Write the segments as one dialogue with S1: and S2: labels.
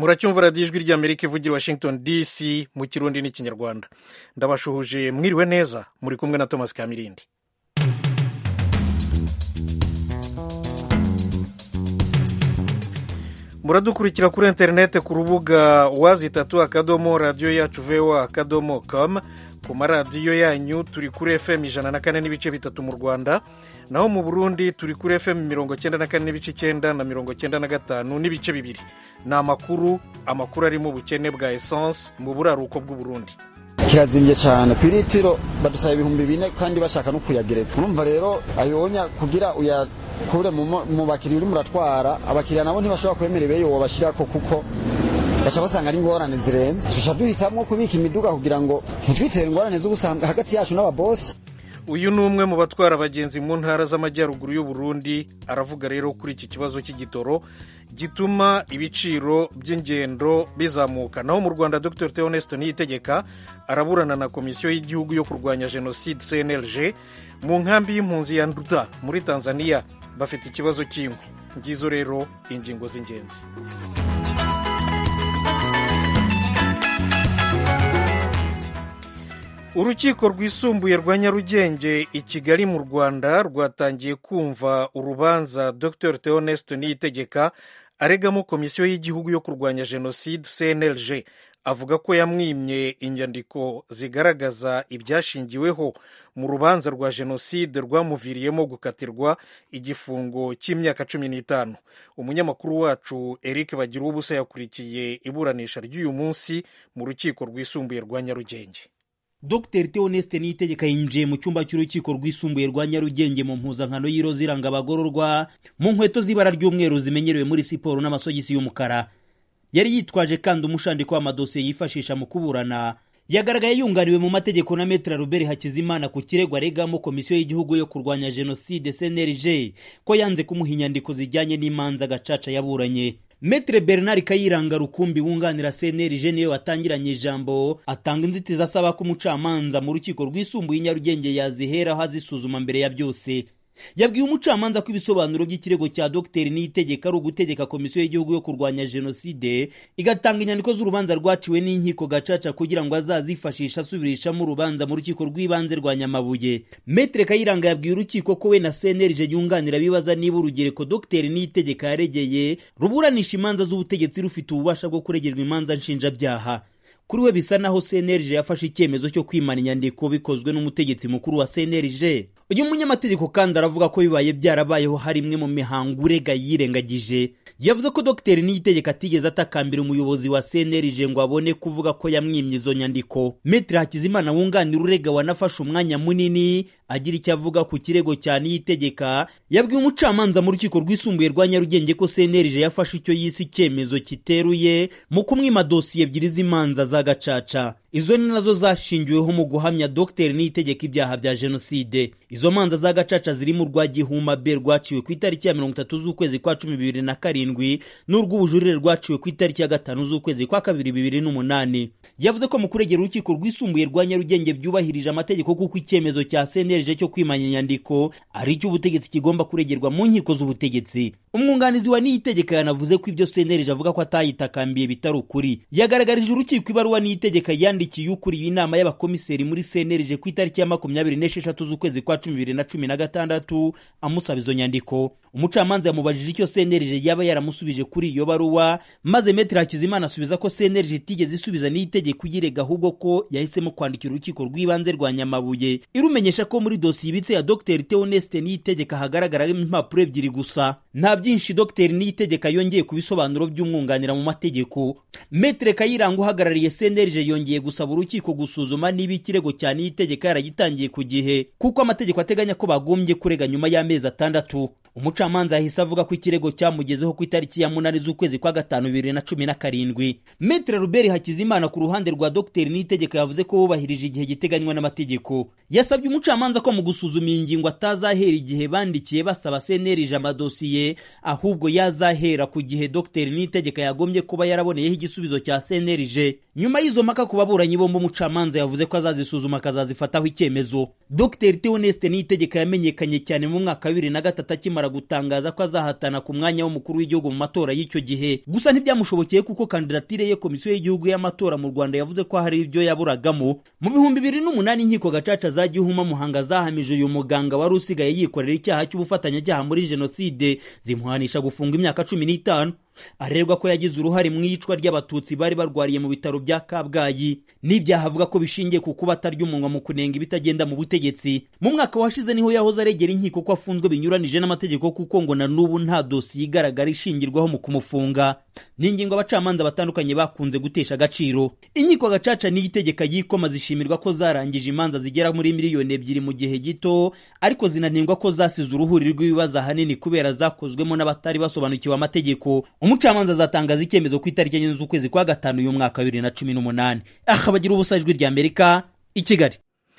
S1: muracyumva radiyo ijwi ry'amerika ivugira washington dc mu kirundi n'ikinyarwanda ndabashuhuje mwiriwe neza muri kumwe na thomas kamirindi muradukurikira kuri interineti ku rubuga wazi itatu akadomo radiyo yacu vewa akadomo com ku maradiyo yanyu turi kuri fm ijana na kane n'ibice bitatu mu rwanda naho mu burundi turi kuri fm mirongo cyenda na kane n'ibice icyenda na mirongo cyenda na gatanu n'ibice bibiri ni amakuru amakuru arimo ubukene bwa esanse mu buraruko bw'uburundi
S2: kirazimbye cyane ku iritiro badusaba ibihumbi bine kandi bashaka no kuyagereka urumva rero ayonya kugira uyakure mu bakiriya urimo uratwara abakiriya nabo ntibashobora kwemera ibeyo wabashyirako kuko baca basanga ari ingorane zirenze tuca duhitamwo kubika imiduga kugira ngo ntitwitere ingorane z'ubusanga hagati yacu n'ababosi
S1: uyu ni umwe mu batwara abagenzi mu ntara z'amajyaruguru y'u Burundi aravuga rero kuri iki kibazo cy'igitoro gituma ibiciro by'ingendo bizamuka naho mu rwanda dr theoneste niyitegeka araburana na komisiyo y'igihugu yo kurwanya jenoside cnlg mu nkambi y'impunzi ya nduta muri tanzania bafite ikibazo cy'inkwi ngizo rero ingingo z'ingenzi urukiko rwisumbuye rwa nyarugenge i kigali mu rwanda rwatangiye kumva urubanza dr theoneste niyitegeka aregamo komisiyo y'igihugu yo kurwanya jenoside cnlg avuga ko yamwimye inyandiko zigaragaza ibyashingiweho mu rubanza rwa jenoside rwamuviriyemo gukatirwa igifungo cy'imyaka cumi n'itanu umunyamakuru wacu eric bagira ubusa yakurikiye iburanisha ry'uyu munsi mu rukiko rwisumbuye rwa nyarugenge
S3: dr theoneste niyitegeka yinjiye mu cyumba cy'urukiko rwisumbuye rwa nyarugenge mu mpuzankano y'iroza iranga abagororwa mu nkweto z'ibara ry'umweru zimenyerewe muri siporo n'amasogisi y'umukara yari yitwaje kandi umushandiko w'amadosiye yifashisha mu kuburana yagaragaye yunganiwe mu mategeko na metra robert hakizimana ku kirego aregamo komisiyo y'igihugu yo kurwanya jenoside cnlg ko yanze kumuha inyandiko zijyanye n'imanza gacaca yaburanye Metre Bernard Kayiranga Rukumbi wunganira CNLG niwe watangiranye ijambo atanga inzitizi asaba ko umucamanza mu rukiko rwisumbuye Nyarugenge yaziheraho azisuzuma mbere ya byose yabwiye umucamanza ko ibisobanuro by'ikirego cya Dr Niyitegeka ari ugutegeka komisiyo y'igihugu yo kurwanya jenoside igatanga inyandiko z'urubanza rwaciwe n'inkiko gacaca kugira ngo azazifashisha asubirishamo urubanza mu rukiko rw'ibanze rwa Nyamabuye Metre Kayiranga yabwiye urukiko ko we na CNLG yunganira bibaza niba urugereko Dr Niyitegeka yaregeye ruburanisha imanza z'ubutegetsi rufite ububasha bwo kuregerwa imanza nshinjabyaha kuri we bisa naho CNLG yafashe icyemezo cyo kwimana inyandiko bikozwe n'umutegetsi mukuru wa CNLG uyu munyamategeko kandi aravuga ko bibaye byarabayeho hari imwe mu mihango urega yirengagije yavuze ko Dr Niyitegeka atigeze atakambira umuyobozi wa CNLG ngo abone kuvuga ko yamwimye izo nyandiko Metre Hakizimana wunganira urega wanafashe umwanya munini agira icyo avuga ku kirego cya Niyitegeka yabwiye umucamanza mu rukiko rwisumbuye rwa Nyarugenge ko CNLG yafashe icyo yise icyemezo kiteruye mu kumwima dosiye ebyiri z'imanza za gacaca izo ni nazo zashingiweho mu guhamya Dr Niyitegeka ibyaha bya jenoside izo manza za gacaca zirimo urwa Gihuma B rwaciwe ku itariki ya mirongo itatu z'ukwezi kwa cumi bibiri na karindwi n'urw'ubujurire rwaciwe ku itariki ya gatanu z'ukwezi kwa kabiri bibiri n'umunani yavuze ko mu kuregera urukiko rwisumbuye rwa Nyarugenge byubahirije amategeko kuko icyemezo cya CNLG cyo kwimanya inyandiko ari cyo ubutegetsi kigomba kuregerwa mu nkiko z'ubutegetsi umwunganizi wa Niyitegeka yanavuze ko ibyo CNLG avuga ko atayitakambiye bitari ukuri yagaragarije urukiko ibaruwa Niyitegeka yandikiye ukuriye inama y'abakomiseri muri CNLG ku itariki ya makumyabiri n'esheshatu z'ukwezi kwa cumi bibiri na cumi na gatandatu amusaba izo nyandiko umucamanza yamubajije icyo CNLG yaba yaramusubije kuri iyo baruwa maze Metre Hakizimana asubiza ko CNLG itigeze isubiza n'itegeko uyirega ahubwo ko yahisemo kwandikira urukiko rw'ibanze rwa Nyamabuye irumenyesha ko muri dosiye ibitse ya Dr Theoneste Niyitegeka hagaragaramo impapuro ebyiri gusa nta byinshi Dr Niyitegeka yongeye ku bisobanuro by'umwunganira mu mategeko Metre Kayiranga uhagarariye CNLG yongeye gusaba urukiko gusuzuma niba ikirego cya Niyitegeka yaragitangiye ku gihe kuko amategeko ateganya ko bagombye kurega nyuma y'amezi atandatu umucamanza yahise avuga ko ikirego cyamugezeho ku itariki ya munani z'ukwezi kwa gatanu bibiri na cumi na karindwi metre robert hakizimana ku ruhande rwa dr niyitegeka yavuze ko bubahirije igihe giteganywa n'amategeko yasabye umucamanza ko mu gusuzuma iyi ngingo atazahera igihe bandikiye basaba cnlg amadosiye ahubwo yazahera ku gihe dr niyitegeka yagombye kuba yaraboneyeho igisubizo cya cnlg nyuma y'izo mpaka ku baburanyi bombi umucamanza yavuze ko azazisuzuma akazazifataho icyemezo dr theoneste niyitegeka yamenyekanye cyane mu mwaka wa bibiri na gatatu akimara gutangaza ko azahatana ku mwanya w'umukuru w'igihugu mu matora y'icyo gihe gusa ntibyamushobokeye kuko kandidatire ye komisiyo y'igihugu y'amatora mu rwanda yavuze ko hari ibyo yaburagamo mu bihumbi bibiri n'umunani inkiko gacaca za gihuma muhanga zahamije uyu muganga wari usigaye yikorera icyaha cy'ubufatanyacyaha muri jenoside zimuhanisha gufunga imyaka cumi n'itanu arerwa ko yagize uruhare mu iyicwa ry'abatutsi bari barwariye mu bitaro bya kabgayi n'ibyaha avuga ko bishingiye ku kuba atarya umunwa mu kunenga ibitagenda mu butegetsi mu mwaka washize niho yahoze aregera inkiko ko afunzwe binyuranije n'amategeko kuko ngo na n'ubu nta dosiye igaragara ishingirwaho mu kumufunga ni ingingo abacamanza batandukanye bakunze gutesha agaciro inkiko gacaca n'iyitegeka y'ikoma zishimirwa ko zarangije imanza zigera muri miliyoni ebyiri mu gihe gito ariko zinanengwa ko zasize uruhuri rw'ibibazo ahanini kubera zakozwemo n'abatari basobanukiwe amategeko umucamanza azatangaza icyemezo ku itariki enye z'ukwezi kwa gatanu uyu mwaka wa bibiri na cumi n'umunani aha bagira ubusa ijwi rya amerika i kigali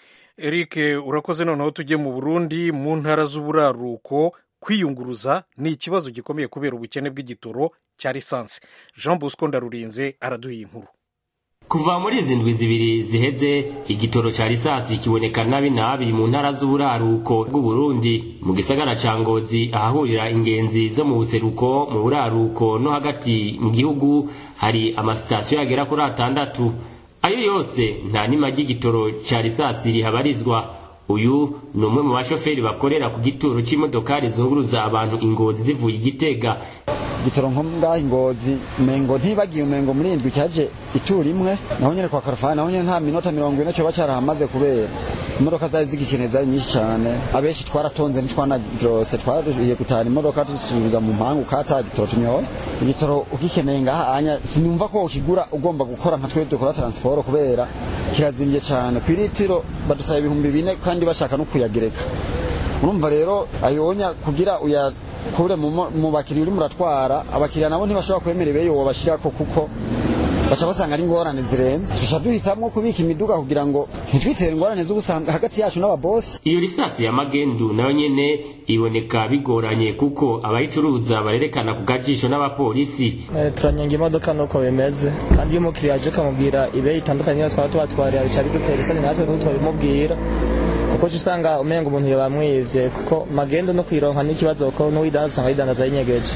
S1: eric urakoze noneho tujye mu burundi mu ntara z'uburaruko kwiyunguruza ni ikibazo gikomeye kubera ubukene bw'igitoro cya lisansi jean bosco ndarurinze araduha inkuru
S4: kuva muri izi ndwi zibiri ziheze igitoro cya lisansi kiboneka nabi nabi mu ntara z'uburaruko bw'uburundi mu gisagara ca ngozi ahahurira ingenzi zo mu buseruko mu buraruko no hagati mu gihugu hari amasitasiyo yagera kuri atandatu ayo yose nta nima ry'igitoro cya lisansi rihabarizwa uyu ni umwe mu bashoferi bakorera ku gituro c'imodokari zunguruza abantu ingozi zivuye igitega
S2: gitoro nko ngaho ingozi mengo ntibagiye umengo muri indwi cyaje itura imwe naho nyene kwa karafani naho nyene nta minota mirongo ine cyoba carahamaze kubera imodoka zari zigikeneye zari nyinshi cyane abenshi twaratonze ntitwanagirose twariye gutahana imodoka dusubiza mu mpangu kata gitoro tunyoye igitoro ugikeneye ngaha anya sinumva ko ukigura ugomba gukora nka twe dukora transport kubera kirazimvye cyane ku iritiro badusaba ibihumbi bine kandi bashaka no kuyagereka urumva rero ayonya kugira uya kure mu bakiriya uri muratwara abakiriya nabo ntibashobora kwemera ibeyo wabashirako kuko baca basanga ari ingorane zirenze tuca duhitamwo kubika imiduga kugira ngo ntitwitere ingorane z'ubusanga hagati yacu n'ababosi
S4: iyo lisasi ya magendu nayo nyene iboneka bigoranye kuko abayicuruza barerekana ku gajisho n'abapolisi
S5: turanyenga imodoka nuko bimeze kandi iyo umukiriya aje ukamubwira ibe itandukanye niyo twaba tubatwarira bica bidutera isoni natwe n'utwo bimubwira kuko usanga umenga umuntu yabamwivye kuko magendo no kwironka n'ikibazo ko n'uwidandaza usanga yidandaza yinyegeje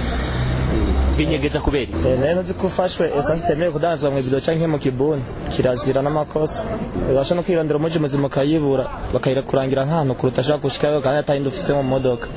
S4: binyegeza kubera
S5: rero nzi ko ufashwe esansi itemewe kudandazwa mu ibido canke mu kibuni kirazira n'amakosa ubasha no kwirondera umuji muzima ukayibura bakayirakurangira nk'ahantu kuruta ashaka gushikayo kandi atayindi ufise mu modoka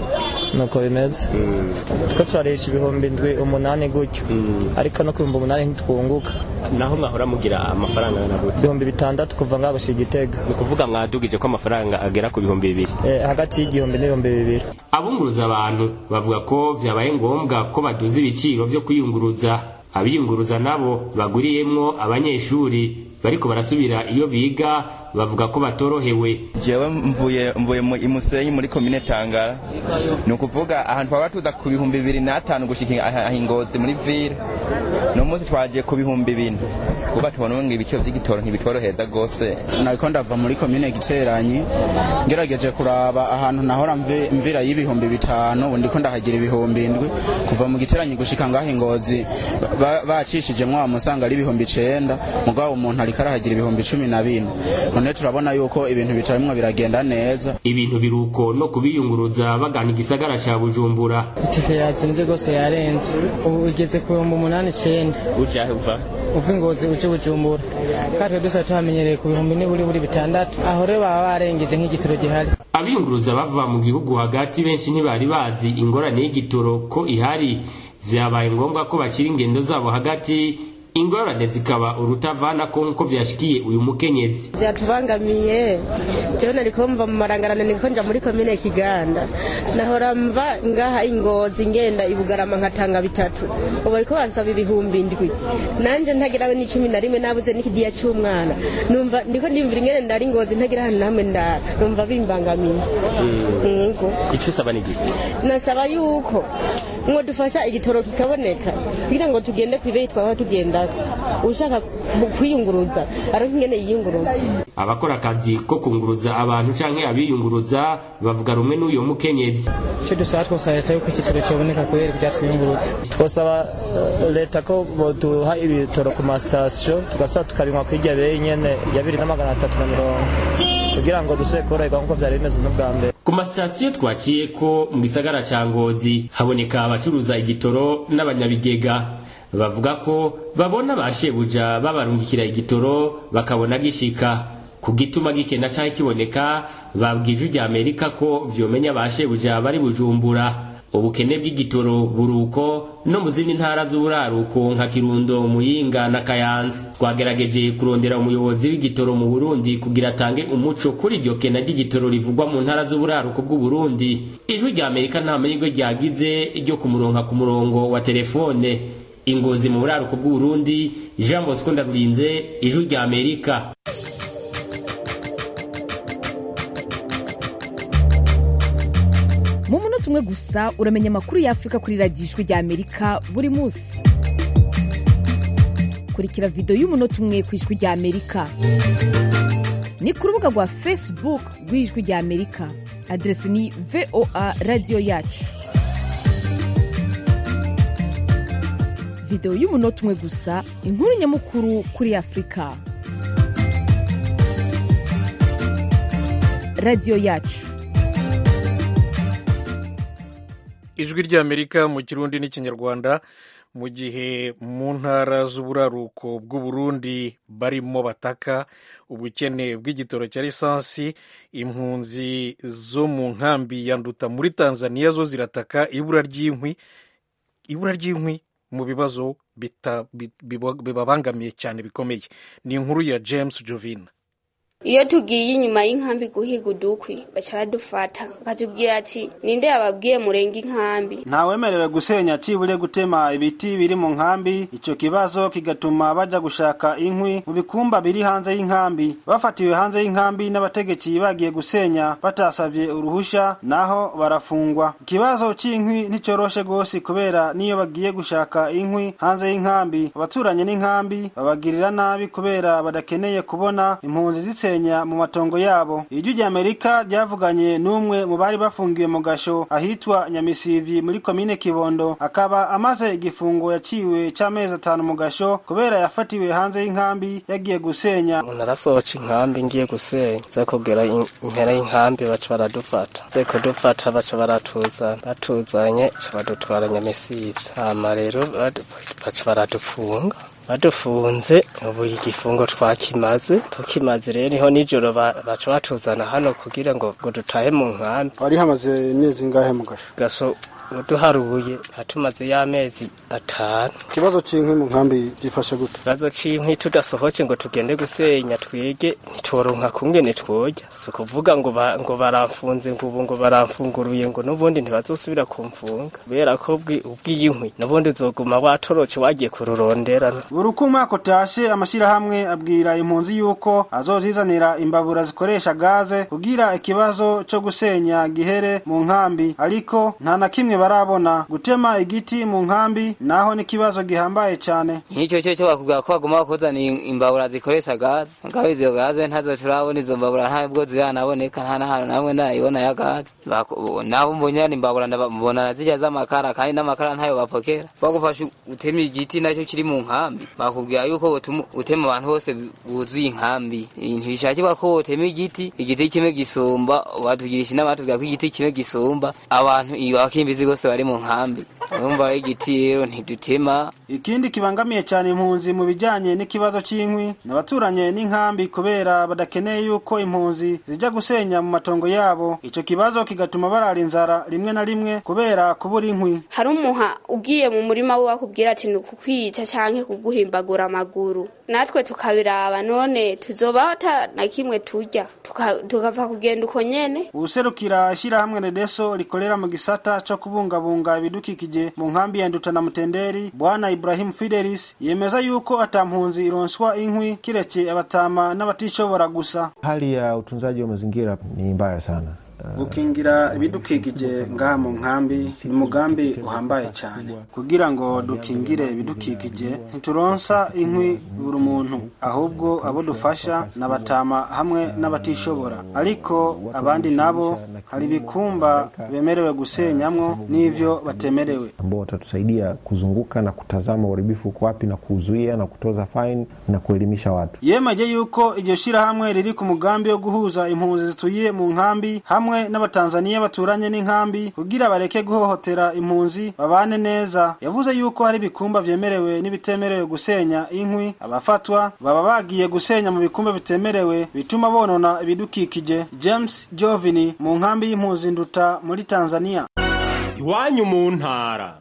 S5: nuko bimeze twe turarisha ibihumbi ndwi umunani gutyo ariko no ku bihumbi umunani ntitwunguka
S4: naho mwahora mugira amafaranga angana gute
S5: ibihumbi bitandatu kuva ngaho gushika igitega
S4: ni ukuvuga mwadugije ko amafaranga agera ku bihumbi bibiri
S5: hagati y'igihumbi n'ibihumbi bibiri
S4: abunguruza abantu bavuga ko vyabaye ngombwa ko baduza ibiciro vyo kwiyunguruza abiyunguruza nabo baguriyemwo abanyeshuri bariko barasubira iyo biga bavuga ko batorohewe
S6: jewe mvuye mvuye mu imusenyi muri komine tangara ni ukuvuga ahantu twaba tuza ku bihumbi bibiri n'atanu gushika ahingozi muri ville no munsi twaje ku bihumbi bine kuba tubona ngo ibiciro vy'igitoro ntibitworoheza rwose
S7: nariko ndava muri komine giteranyi ngerageje kuraba ahantu nahora mvira y'ibihumbi bitanu ubu ndiko ndahagira ibihumbi indwi kuva mu giteranyi gushika ngaho ingozi bacishijemwo wamusanga ari ibihumbi icenda mugabo umuntu ariko arahagira ibihumbi cumi na bine none turabona yuko ibintu bitarimwo biragenda neza
S4: ibintu biruko no kubiyunguruza bagana igisagara ca bujumbura
S8: itike yazimvye rwose yarenze ubu igeze ku bihumbi umunani icenda
S4: ujahe uva
S8: uva ingozi uje bujumbura kandi dusa tuhamenyereye ku bihumbi niburi buri bitandatu aho rero baba barengeje nk'igitoro gihari
S4: abiyunguruza bava mu gihugu hagati benshi ntibari bazi ingorane y'igitoro ko ihari vyabaye ngombwa ko bakira ingendo zabo hagati ingorane zikaba urutavana ko nkuko vyashikiye uyu mukenyezi
S9: vyatubangamiye jewe nariko mva mu marangarane niko nja muri komine kiganda nahora mva ngaha ingozi ngenda ibugarama nkatanga bitatu ubu bariko bansaba ibihumbi ndwi nanje ntagira n'icumi na rimwe nabuze n'ikidiya c'umwana numva ndiko ndimvira ingene ndari ingozi ntagira ahantu namwe ndara numva bimbangamiye ngo
S4: ico usaba ni giki
S9: nasaba yuko mwo dufasha igitoro kikaboneka kugira ngo tugende kw'ibeyi twaba tugenda ushaka ushaka kwiyunguruza aronka ingene yiyunguruza
S4: abakora akazi ko kunguruza abantu canke abiyunguruza bavuga rumwe n'uyo mukenyezi
S8: icyo dusaba twosaba leta yuko igitoro cyoboneka kubera ibyatwiyungurutse
S5: twosaba eh, leta ko boduha ibitoro ku masitasiyo tugasaba tukabinywa kwirya beyi nyene ya bibiri na magana atatu na mirongo kugira ngo dusubire koroherwa nk'uko byari bimeze n'ubwa mbere
S4: ku masitasiyo twaciye ko mu gisagara ca ngozi haboneka abacuruza igitoro n'abanyabigega bavuga ko babona ba shebuja babarungikira igitoro bakabona gishika ku gituma gikena canke kiboneka babwije ijwi amerika ko vyomenya ba shebuja bari bujumbura ubukene bw'igitoro buruko no mu zindi ntara z'uburaruko nka kirundo muyinga na kayanza twagerageje kurondera umuyobozi w'igitoro mu burundi kugira atange umuco kuri iryo kena ry'igitoro rivugwa mu ntara z'uburaruko bw'uburundi ijwi rya amerika nta mahirwe ryagize ryo kumuronka ku murongo wa telefone ingozi mu buraruko bw'uburundi jean bosco ndarurinze ijwi rya amerika
S10: mu munota umwe gusa uramenya amakuru y'afurika kuri radiyo ijwi rya amerika buri munsi kurikira videwo y'umunota umwe ku ijwi rya amerika ni ku rubuga rwa facebook rw'ijwi rya amerika aderesi ni voa radiyo yacu videwo y'umunota umwe gusa inkuru nyamukuru kuri afurika radiyo yacu
S1: ijwi ry'amerika mu kirundi n'ikinyarwanda mu gihe mu ntara z'uburaruko bw'uburundi barimo bataka ubukene bw'igitoro cya lisansi impunzi zo mu nkambi ya nduta muri tanzania zo zirataka ibura ry'inkwi ibura ry'inkwi mu bibazo bita- bi- biba- bibabangamiye cyane bikomeye ni inkuru ya james jovina
S11: iyo tugiye inyuma y'inkambi guhiga udukwi baca badufata bakatubwira ati ninde yababwiye murenga inkambi
S12: ntawemerewe gusenya cibure gutema ibiti biri mu nkambi ico kibazo kigatuma baja gushaka inkwi mu bikumba biri hanze y'inkambi bafatiwe hanze y'inkambi n'abategetsi bagiye gusenya batasavye uruhusha naho barafungwa ikibazo c'inkwi nticoroshe gose kubera niyo bagiye gushaka inkwi hanze y'inkambi abaturanye n'inkambi babagirira nabi kubera badakeneye kubona impunzi zisenya mu matongo yabo ijwi rya amerika ryavuganye n'umwe mu bari bafungiwe mu gasho ahitwa nyamisivyi muri komine kibondo akaba amaze igifungo yaciwe c'amezi atanu mu gasho kubera yafatiwe hanze y'inkambi yagiye gusenya
S13: narasohoca inkambi ngiye gusenya nze kugera in- impera y'inkambi baca baradufata nze kudufata baca baratuzana batuzanye ca badutwara nyamesivye hama rero badu- baca baradufunga badufunze ubu igifungo twakimaze tukimaze rero niho nijoro ba- baca batuzana hano kugira ngo ngo dutahe mu nkambi
S12: wari hamaze imyezi ingahe mu gasho
S13: gaso uduharuye hatumaze y'amezi atanu
S12: ikibazo c'inkwi mu nkambi gifashe gute
S13: ikibazo c'inkwi tudasohoce ngo tugende gusenya twege ntitworonka kungene twoja si ukuvuga ngo ba- ngo baramfunze ngo ubu ngo baramfunguruye ngo n'ubundi ntibazosubira kumfunga kubera ko ubwi- ubw'iyinkwi n'ubundi uzoguma watoroce wagiye kururonderana
S12: buri uko umwaka utashe amashirahamwe abwira impunzi yuko azozizanira imbabura zikoresha gaze kugira ikibazo co gusenya gihere mu nkambi ariko nta na kimwe barabona gutema igiti mu nkambi naho n'ikibazo gihambaye cyane
S14: nk'icyo cyo cyo bakubwira ko bagomba kuzana imbabura zikoresha gaze ngaho izo gaze ntazo turabona izo mbabura ntabwo ziranaboneka nta n'ahantu namwe ndayibona ya gaze Baku- nabo mbonye ni imbabura ndabona zijya z'amakara kandi n'amakara ntayo bapokera bagufasha utema igiti nacyo kiri mu nkambi bakubwira yuko utuma- utema abantu bose buzuye inkambi ntibishakirwa ko wotema igiti igiti kimwe gisumba batugirisha inama batubwira ko igiti kimwe gisumba abantu iyo bakimbizi bose bari mu nkambi urumva rero igiti rero ntidutema
S12: ikindi kibangamiye cyane impunzi mu bijyanye n'ikibazo cy'inkwi ni abaturanyi n'inkambi kubera badakeneye yuko impunzi zijya gusenya mu matongo yabo icyo kibazo kigatuma barara inzara rimwe na rimwe kubera kubura inkwi
S11: hari umuha ugiye mu murima we akubwira ati ni ukukwica canke kuguhimbagura amaguru natwe tukabiraba none tuzobaho ata na kimwe turya tuka- tukava kugenda uko nyene
S12: userukira ishyirahamwe redeso rikorera mu gisata cyo kubungabunga ibidukikije mu nkambi ya nduta na mutenderi bwana ibrahim fidelis yemeza yuko atampunzi ironswa inkwi kiretse abatama n'abatishobora gusa
S15: Hali ya utunzaji wa mazingira ni mbaya sana.
S12: gukingira ibidukikije ngaha mu nkambi ni umugambi uhambaye cyane kugira ngo dukingire ibidukikije ntituronsa inkwi buri muntu ahubwo abo dufasha n'abatama hamwe n'abatishobora ariko abandi nabo hari ibikumba bemerewe gusenyamwo n'ivyo batemerewe
S15: ambao watatusaidia kuzunguka na kutazama uharibifu uko wapi na kuzuia na kutoza fine na kuelimisha watu.
S12: yemeje yuko iryo shirahamwe riri ku mugambi wo guhuza impunzi zituye mu nkambi hamwe n'abatanzaniya baturanye n'inkambi kugira bareke guhohotera impunzi babane neza yavuze yuko hari ibikumba vyemerewe n'ibitemerewe gusenya inkwi abafatwa baba bagiye gusenya mu bikumba bitemerewe bituma bonona ibidukikije james jovini mu nkambi y'impunzi nduta muri tanzania
S16: iwanyu mu ntara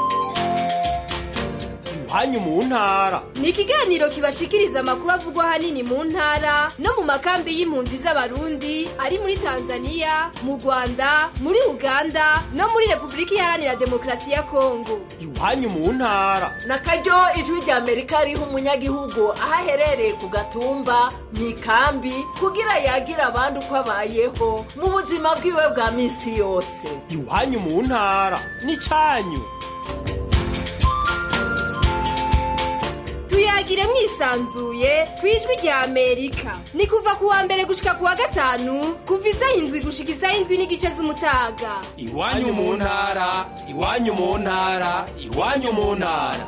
S16: iwanyu mu ntara
S17: ni ikiganiro kibashikiriza amakuru avugwa ahanini mu ntara no mu makambi y'impunzi z'abarundi ari muri tanzania mu rwanda muri uganda no muri repubulika iharanira demokarasi ya kongo
S16: iwanyu mu ntara
S18: na karyo ijwi rya amerika riha umunyagihugu aho aherereye ku gatumba mu ikambi kugira yagira abandi uko abayeho mu buzima bwiwe bwa minsi yose
S16: iwanyu mu ntara n'icyanyu
S17: tuyagire mwisanzuye ku ijwi rya amerika ni kuva ku wa mbere gushika ku wa gatanu kuva isaha indwi gushika isaha indwi n'igice z'umutaga
S16: iwanyu mu ntara iwanyu mu ntara iwanyu mu ntara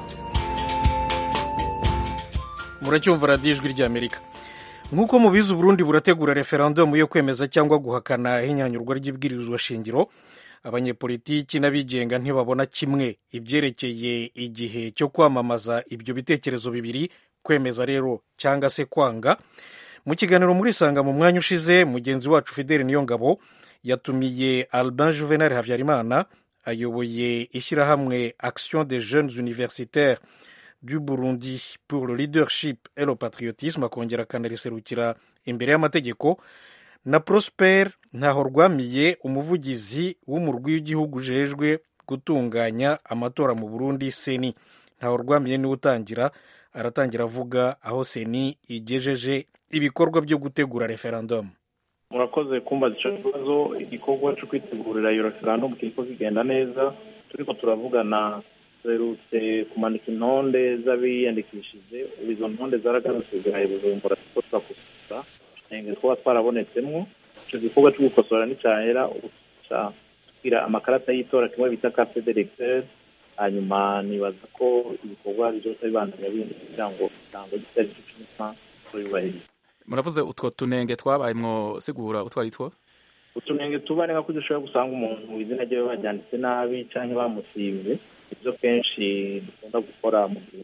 S1: muracyumva radiyo ijwi ry'amerika nk'uko mubizi uburundi burategura referendumu yo kwemeza cyangwa guhakana ihinyanyurwa ry'ibwirizwa shingiro abanyepolitiki n'abigenga ntibabona kimwe ibyerekeye igihe cyo kwamamaza ibyo bitekerezo bibiri kwemeza rero cyangwa se kwanga mu kiganiro muri sanga mu mwanya ushize mugenzi wacu fideli niyongabo yatumiye albin juvenal habyarimana ayoboye ishyirahamwe action des jeunes universitaires du burundi pour le leadership et le patriotisme akongera akanariserukira imbere y'amategeko na prosper ntaho rwamiye umuvugizi w'umurwi w'igihugu ujejwe gutunganya amatora mu burundi seni ntaho rwamiye niwe utangira aratangira avuga aho seni igejeje ibikorwa byo gutegura referendumu
S19: murakoze kumbaza icyo kibazo igikorwa cyo kwitegurira iyo referendumu kiriko kigenda neza turiko turavugana duherutse kumanika intonde z'abiyandikishije izo ntonde zaragarutse ziraye bujumbura kuko turakusura ntenge twaba twarabonetsemwo icyo gikorwa cyo gukosora nticyahera ubu tugira amakarata y'itora kimwe bita carte d'électeur hanyuma nibaza ko ibikorwa byose bibandanya bindi kugira ngo itango gitari cyo cy'umusa tuyubahirize
S20: muravuze utwo tunenge twabayemwo sigura utwari two
S19: utunenge tuba ni nko dushobora gusanga umuntu izina ryiwe baryanditse nabi cyangwa bamusibye ibyo kenshi dukunda gukora mu gihe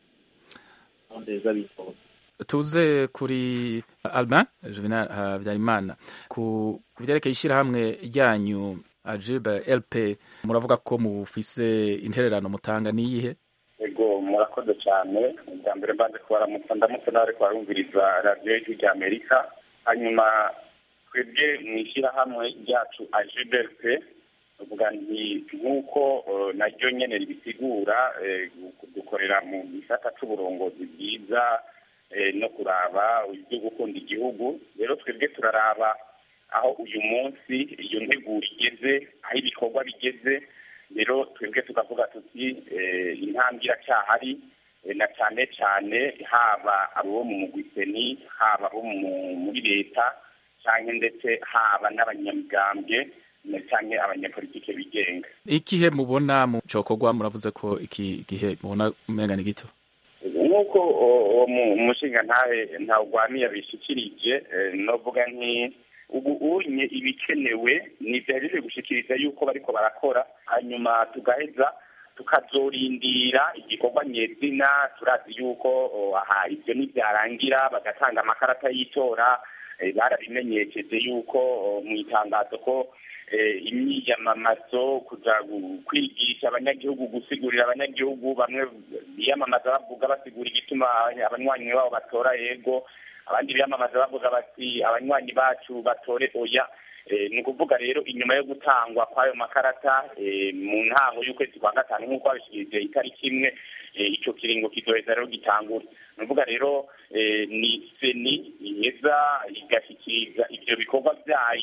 S19: ntonde z'abitora
S20: tuze kuri albin juvenal habyarimana ku byerekeye ishyirahamwe ryanyu ajibe lp muravuga ko mufise intererano mutanga niyihe
S21: ego murakoze cyane bwa mbere mbanze kubaramutsa ndamutse nawe kubarumviriza radiyo y'ijwi rya amerika hanyuma twebwe mu ishyirahamwe ryacu ajibe lp uvuga nti nk'uko naryo nyene ribisigura dukorera mu gisata c'uburongozi bwiza no kuraba ibyo gukunda igihugu rero twebwe turaraba aho uyu munsi iyo nteguro igeze aho ibikorwa bigeze rero twebwe tukavuga tuti intambwe iracyahari na cyane cyane haba abo mu mugwiseni haba abo muri leta cyangwa ndetse haba n'abanyamigambwe cyangwa abanyapolitike bigenga
S20: ikihe mubona mu cokorwa muravuze ko iki gihe mubona umenga ni gito
S21: nk'uko uwo mushinga ntahe ntawugwamiye abishikirije novuga nti ubu unye ibikenewe ni byaje gushikiriza yuko bariko barakora hanyuma tugaheza tukazorindira igikorwa nyezina turazi yuko aha ibyo nibyarangira bagatanga amakarata y'itora barabimenyesheje yuko mu itangazo ko imyiyamamazo kuja kwigisha abanyagihugu gusigurira abanyagihugu bamwe biyamamaza bavuga basigura igituma abanywanyi babo batora yego abandi biyamamaza bavuga bati abanywanyi bacu batore oya ni ukuvuga rero inyuma yo gutangwa kw'ayo makarata mu ntango y'ukwezi kwa gatanu nk'uko babishikirije itariki imwe icyo kiringo kizoheza rero gitangura ni ukuvuga rero ni seni iheza igashyikiriza ibyo bikorwa byayo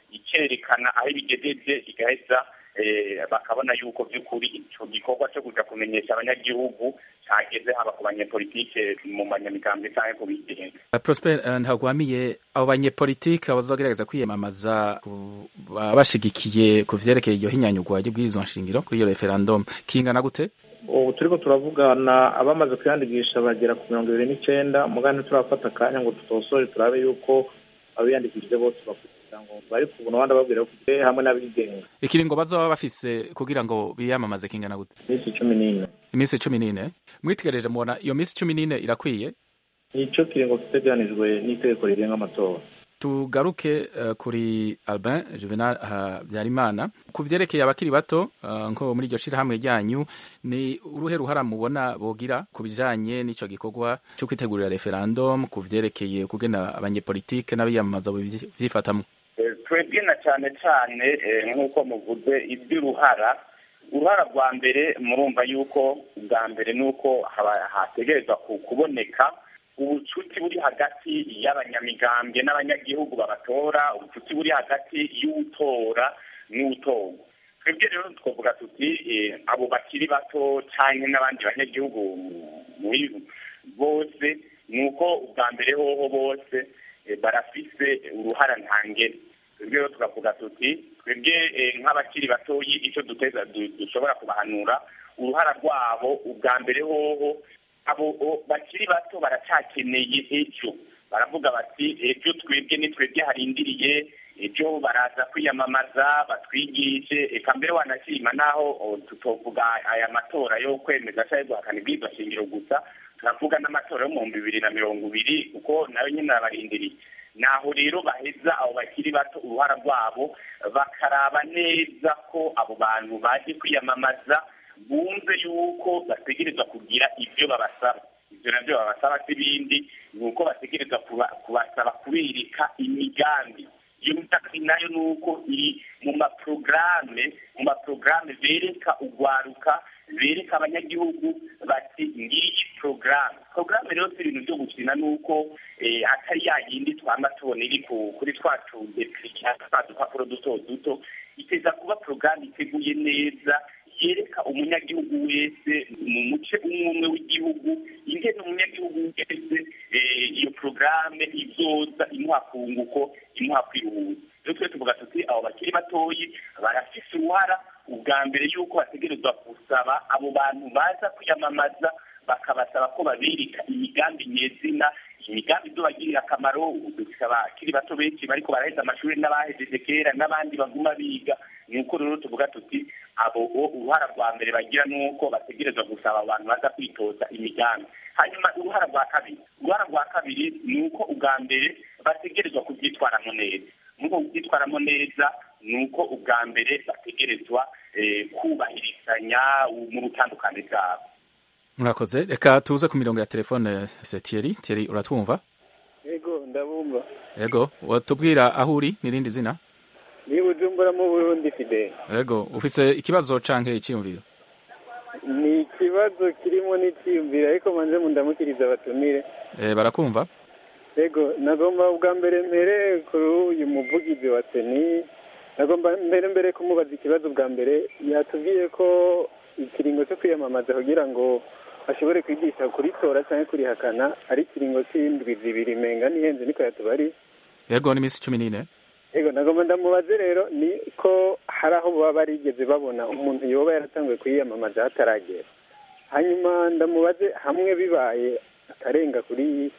S21: ikerekana aho ibigejeje igaheza eh, bakabona yuko by'ukuri ico gikorwa cyo kuja kumenyesha abanyagihugu cageze haba ku banyepolitike mu banyamigambwe canke ku bigenga
S20: Uh, Prosper uh, ntagwamiye abo banyepolitike bazogerageza kwiyamamaza ku- ba- bashigikiye ku vyerekeye iryo hinyanyugwa ry'ubwirizwa nshingiro kuri iyo referendum kingana gute
S19: ubu turiko turavugana abamaze kwiyandikisha bagera ku mirongo ibiri n'icenda mugabo ntiturafata akanya ngo tutosore turabe yuko abiyandikishije bose bakugira ngo bari ku buntu abandi babwira ko twe hamwe n'abigenga
S20: ikiringo bazoba bafise kugira ngo biyamamaze kingana gute
S19: iminsi cumi n'ine
S20: iminsi cumi n'ine mwitegereje mubona iyo minsi cumi n'ine irakwiye
S19: nico kiringo giteganijwe n'itegeko rigenga amatora
S20: tugaruke uh, kuri Albin Juvenal Habyarimana ku vyerekeye abakiri bato uh, nko muri iryo shirahamwe ryanyu ni uruhe ruhara mubona bogira ku bijanye n'ico gikorwa cyo kwitegurira referendum ku vyerekeye kugena abanyepolitike n'abiyamamaza vyifatamwo
S21: Eh, twebwe na cyane cyane eh, nk'uko muvuze iby'uruhara uruhara rwa mbere murumva yuko bwa mbere ni uko haba- hategerezwa ku- kuboneka ubucuti buri hagati y'abanyamigambwe n'abanyagihugu babatora ubucuti buri hagati y'utora n'utorwa twebwe rero twavuga tuti eh, abo bakiri bato cyangwa n'abandi banyagihugu muri bose ni uko ubwa mbere hoho bose eh, barafise uruhara ntangere twebwe rero tukavuga tuti twebwe eh, nk'abakiri batoyi icyo duteza du- dushobora kubahanura uruhara rwabo ubwa mbere hoho abo o- bakiri bato baracyakeneye ejo baravuga bati ejo twebwe ni twebwe harindiriye ejo baraza kwiyamamaza batwigishe eka mbere wanashima naho o, tutovuga aya matora yo kwemeza cyangwa guhakana ibwirizwa shingiro gusa turavuga n'amatora yo mu bihumbi bibiri na mirongo ibiri kuko nayo nyine arabarindiriye naho rero baheza abo bakiri bato uruhara rwabo bakaraba neza ko abo bantu baje kwiyamamaza bumve yuko bategerezwa kugira ibyo babasaba ibyo nabyo babasaba si ibindi ni uko bategerezwa kuba- kubasaba kubirika imigambi iyo migambi nayo ni uko iri mu maporogaramu mu maporogaramu bereka ugwaruka bereka abanyagihugu bati ngiyi porogaramu porogaramu rero si ibintu byo gukina ni uko eh, atari ya yindi twama tubona iri ku- kuri twa tudepiriya twa dupapuro duto duto iteza kuba porogaramu iteguye neza yereka umunyagihugu wese mu muce umwe umwe w'igihugu ingene umunyagihugu wese eh, iyo porogaramu izoza imuha kunguko imuha kwihuza rero twe tuvuga tuti abo bakiri batoyi barafise uruhara ubwa mbere yuko bategerezwa gusaba abo bantu baza kwiyamamaza bakabasaba ko babirika imigambi nyezina imigambi izobagirira akamaro dufise abakiri bato benshi bariko baraheza amashuri n'abahejeje kera n'abandi baguma biga ni uko rero tuvuga tuti abo o uruhara rwa mbere bagira ni uko bategerezwa gusaba abantu baza kwitoza imigambi hanyuma uruhara rwa kabiri uruhara rwa kabiri ni uko ubwa mbere bategerezwa kubyitwaramo neza nuko kubyitwaramo neza ni uko ubwa mbere bategerezwa eh, kubahirizanya mu butandukane bwabo
S20: murakoze reka tuze ku mirongo ya telefone se Thierry Thierry uratwumva
S3: yego ndabumva
S20: yego watubwira aho uri n'irindi zina
S3: ni bujumbura mu burundi fide
S20: yego ufise ikibazo canke iciyumviro
S3: ni ikibazo kirimo n'icyiyumviro ariko manze mundamukiriza abatumire
S20: eh barakumva
S3: yego nagomba bwa mbere mbere kuri uyu muvugizi wa seni nagomba mbere mbere kumubaza ikibazo bwa mbere yatubwiye ko ikiringo cyo kwiyamamaza kugira ngo ashobore kwigisha kuritora cyangwa kurihakana ari ikiringo cy'indwi zibiri menga n'ihenze niko yatubari
S20: yego ni minsi cumi n'ine
S3: yego nagomba ndamubaze rero ni ko hari aho baba barigeze babona umuntu yoba yaratanguye kwiyamamaza hataragera hanyuma ndamubaze hamwe bibaye akarenga kuri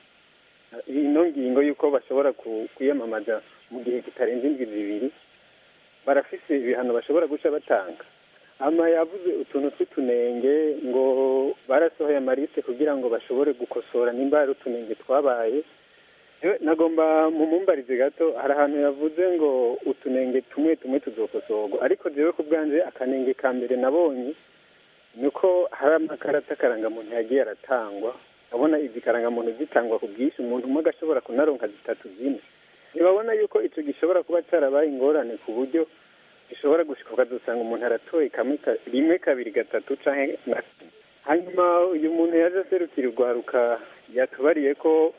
S3: ino ngingo y'uko bashobora ku- kwiyamamaza mu gihe kitarenze indwi zibiri barafise ibihano bashobora guca batanga ama yavuze utuntu tw'utunenge ngo barasohoye amarisite kugira ngo bashobore gukosora nimba hari utunenge twabaye Yewe, nagomba mumumbarize gato hari ahantu yavuze ngo utunenge tumwe tumwe tuzokosorwa ariko jewe ku bwanje akanenge ka mbere nabonye ni uko hari amakarata karangamuntu yagiye aratangwa abona izi karangamuntu zitangwa ku bwinshi umuntu umwe agashobora kunaronka zitatu zine ntibabona yuko icyo gishobora kuba cyarabaye ingorane ku buryo gishobora gushika ukazosanga umuntu aratoye kamwe ka- rimwe kabiri gatatu canke na hanyuma uyu muntu yaje aserukira urwaruka yatubariye ko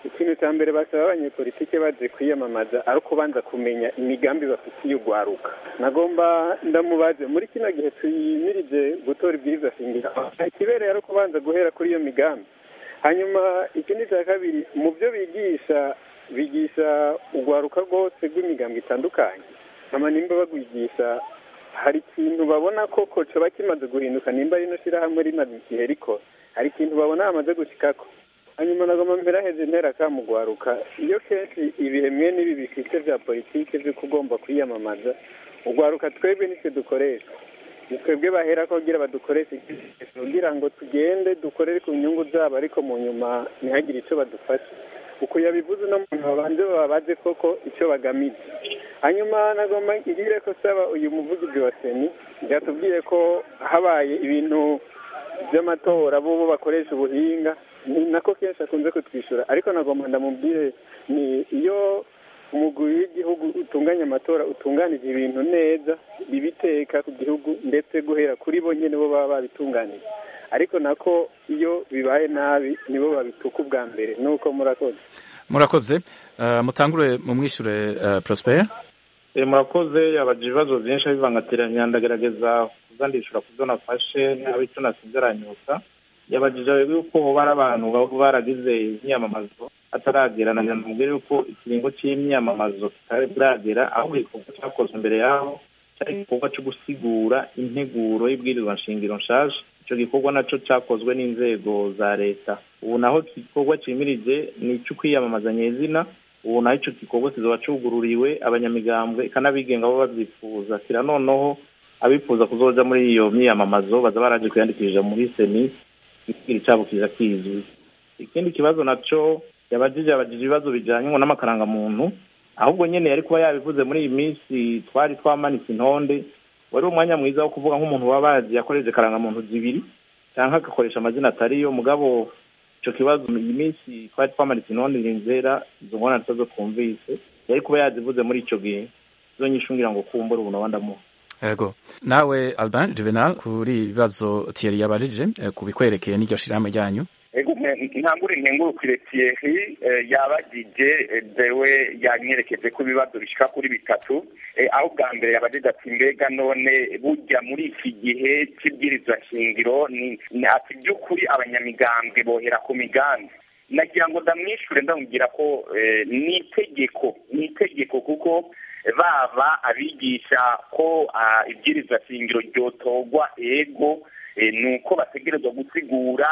S3: ikintu cya mbere basaba abanyepolitike baje kwiyamamaza ari ukubanza kumenya imigambi bafitiye urwaruka nagomba ndamubaze muri kino gihe tuyimirije gutora ibwirizwa shingiro ikibereye ari ukubanza guhera kuri iyo migambi hanyuma ikindi cya kabiri mu byo bigisha bigisha urwaruka rwose rw'imigambi itandukanye hama nimba bagwigisha hari ikintu babona ko coba kimaze guhinduka nimba rino shyirahamwe rimaze igihe rikora hari ikintu babona hamaze gushikako hanyuma nagomba mbere aheze intera kamugwaruka iyo kenshi ibihe mwe n'ibi bifite bya politiki byo kugomba kwiyamamaza urwaruka twebwe nicyo dukoresha ni twebwe bahera ko kugira badukoreshe kugira ngo tugende dukorere ku nyungu zabo ariko mu nyuma ntihagire icyo badufasha uko yabivuze uno muntu babanze babaze koko icyo bagamije hanyuma nagomba ngire ko saba uyu muvugizi wa seni byatubwiye ko habaye ibintu by'amatora bo bo bakoresha ubuhinga ni nako kenshi akunze kutwishyura ariko nagomba ndamubwire ni iyo umugwi w'igihugu utunganya amatora utunganije ibintu neza bibiteka ku gihugu ndetse guhera kuri bo nyine bo baba babitunganije ariko nako iyo bibaye nabi nibo babituka ubwa mbere nuko murakoze
S20: murakoze uh, mutangure mumwishure uh, prosper
S19: e, murakoze yabaje ibibazo byinshi abivangatiranya ndagerageza kuzandishura kuzo nafashe naba icyo nasinze aranyuka yabajije yuko hoba ari abantu baba baragize imyamamazo ataragera na nyamubwire yuko ikiringo cy'imyamamazo kitari buragera ahubwo igikorwa cyakozwe imbere yaho cyari igikorwa cyo gusigura integuro y'ibwirizwa nshingiro nshaje icyo gikorwa nacyo cyakozwe n'inzego za leta ubu naho igikorwa cyimirije ni icyo kwiyamamaza nyezina ubu naho icyo gikorwa kizaba cyugururiwe abanyamigambwe ikanabigenga bo babyifuza kira noneho abifuza kuzoja muri iyo myiyamamazo baza baraje kwiyandikisha muri seni ikigira cyabo kiza kizwi ikindi kibazo nacyo yabajije yabajije ibibazo bijyanye ngo n'amakarangamuntu ahubwo nyine yari kuba yabivuze muri iyi minsi twari twamanitse intonde wari umwanya mwiza wo kuvuga nk'umuntu waba yazi yakoresheje karangamuntu zibiri cyangwa agakoresha amazina atariyo mugabo icyo kibazo iyi minsi twari twamanitse intonde nzera izo ngona zo twumvise yari kuba yazivuze muri icyo gihe zo nyishungira ngo kumbura ubu nawe ndamuha
S20: Ego. Nawe Alban Juvenal kuri ibibazo Thierry yabajije ku bikwerekeye n'iryo shirahamwe ryanyu.
S21: Ego ntangure nkengurukire Thierry yabagije dewe yanyerekeje ko ibibazo bishika kuri bitatu aho bwa mbere yabajije ati mbega none burya muri iki gihe cy'ibwirizwa shingiro ni ati by'ukuri abanyamigambwe bohera ku migambi nagira ngo ndamwishure ndamubwira ko ni itegeko ni itegeko kuko baba abigisha ko ibwirizwa shingiro ryotorwa ego ni uko bategerezwa gusigura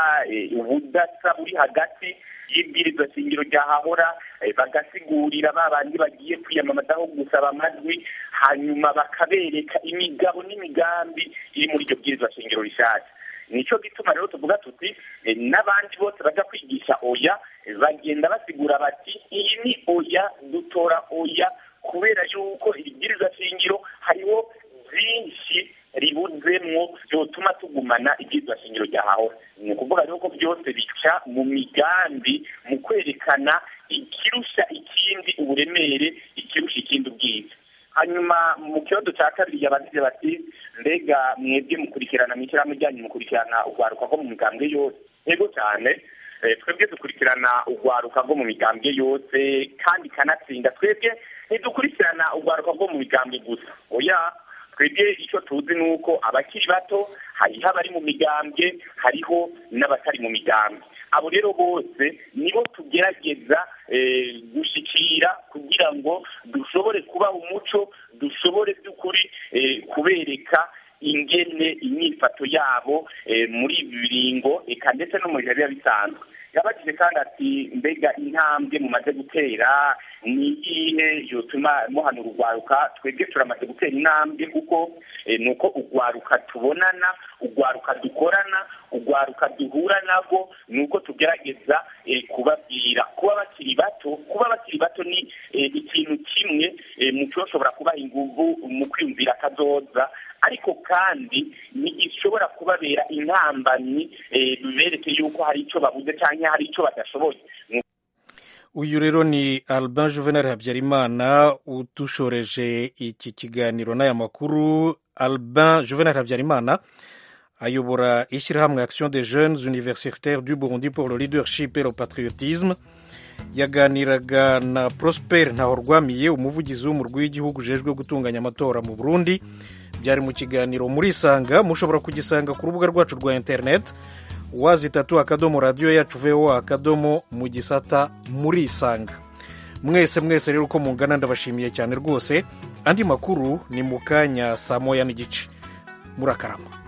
S21: ubudasa buri hagati y'ibwirizwa shingiro ryahahora bagasigurira ba bandi bagiye kwiyamamazaho gusaba amajwi hanyuma bakabereka imigabo n'imigambi iri muri iryo bwirizwa shingiro rishyashya nicyo gituma rero tuvuga tuti n'abandi bose bajya kwigisha oya bagenda basigura bati iyi ni oya dutora oya kubera yuko ibwirizwa shingiro hariho byinshi ribuzemwo byotuma tugumana ibwirizwa shingiro ryahahora ni ukuvuga rero ko byose bica mu migambi mu kwerekana ikirusha ikindi uburemere ikirusha ikindi ubwiza hanyuma mu kibazo cya kabiri yabagize bati mbega mwebwe mukurikirana mu ishyirahamwe ryanyu mukurikirana urwaruka rwo mu migambwe yose yego cyane twebwe dukurikirana urwaruka rwo mu migambwe yose kandi kanatsinda twebwe ntidukurikirana urwaruka rwo mu migambwe gusa oya twebwe icyo tuzi ni uko abakiri bato hariho abari mu migambwe hariho n'abatari mu migambwe abo rero bose nibo tugerageza gushyikira kugira ngo dushobore kubaha umuco dushobore by'ukuri kubereka ingene imyifato yabo muri ibi biringo eka ndetse no mu bihe biba bisanzwe yabajije kandi ati mbega intambwe mumaze gutera ni iyihe yotuma muhanura urwaruka twebwe turamaze gutera intambwe kuko ni uko urwaruka tubonana urwaruka dukorana urwaruka duhura nabwo ni uko tugerageza kubabwira kuba bakiri bato kuba bakiri bato ni ikintu kimwe mu cyoshobora kubaha inguvu mu kwiyumvira akazoza ariko kandi ntigishobora kubabera intambamyi bibereke yuko hari icyo babuze cyangwa hari icyo badashoboye
S1: uyu rero ni Albin Juvenal Habyarimana udushoreje iki kiganiro n'aya makuru Albin Juvenal Habyarimana ayobora ishyirahamwe Action des Jeunes Universitaires du Burundi pour le Leadership et le Patriotisme yaganiraga na prosper ntahorwamiye umuvugizi w'umurwi w'igihugu ujejwe gutunganya amatora mu burundi byari mu kiganiro murisanga mushobora kugisanga ku rubuga rwacu rwa interineti wazi itatu akadomo radiyo yacu voa akadomo mu gisata murisanga mwese mwese rero uko mungana ndabashimiye cyane rwose andi makuru ni mu kanya saa moya n'igice murakarama